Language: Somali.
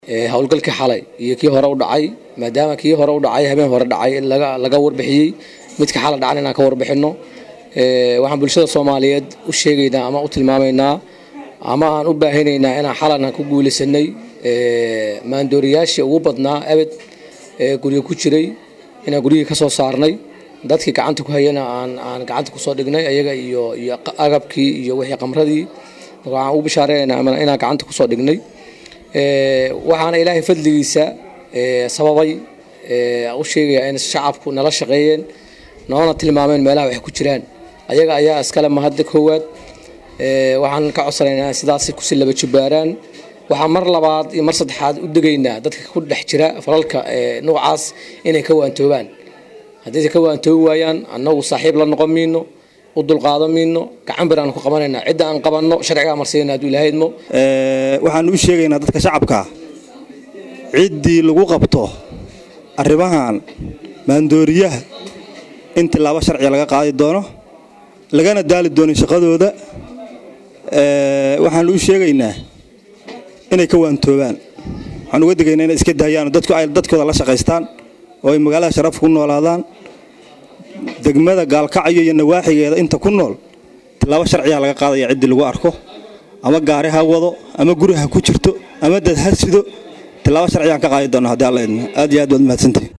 howlgalkii xalay iyo kii hore u dhacay maadaama kii hore u dhacay habeen hore dhacay laga warbixiyey midka xala dhacan inaan ka warbixino waxaan bulshada soomaaliyeed u sheegaynaa ama u tilmaamaynaa ama aan u baahinaynaa inaan xalana ku guulaysanay maandooriyaashii ugu badnaa abed guryo ku jiray inaan guryihii ka soo saarnay dadkii gacanta ku hayana aan gacanta kusoo dhignay ayaga iyo iyo agabkii iyo wixii qamradii waxaan ugu bishaareynaa inaan gacanta kusoo dhignay waxaana ilaahay fadligiisa sababay u sheegaya in shacabku nala shaqeeyeen noona tilmaameen meelaha wax ku jiraan ayaga ayaa iskale mahadda koowaad waxaan ka codsanaynaa sidaas kusi laba jubbaaraan waxaan mar labaad iyo mar saddexaad u degaynaa dadka ku dhex jira falalka noocaas inay ka waantoobaan haddii ka waantoobi waayaan annagu saaxiib la noqon miino u dulqaado miino gacan bir aan ku qabanaynaa cidda aan qabanno sharcigaa marsiina hadduu ilaahay idmo waxaan u sheegaynaa dadka shacabka ciddii lagu qabto arrimahan maandooriyaha in tilaabo sharciga laga qaadi doono lagana daali doonin shaqadooda waxaan u sheegaynaa inay ka waantoobaan waxaan uga degaynaa inay iska daayaan dadku ay dadkooda la shaqaystaan oo ay magaalada sharaf ku noolaadaan degmada gaalkacyo iyo nawaaxigeeda inta ku nool tilaabo sharciga laga qaadaya ciddii lagu arko ama gaari ha wado ama guri ha ku jirto ama dad ha sido tilaabo sharcigaan ka qaadi doona haddii alla idmo aad iyo aad waad mahadsantihin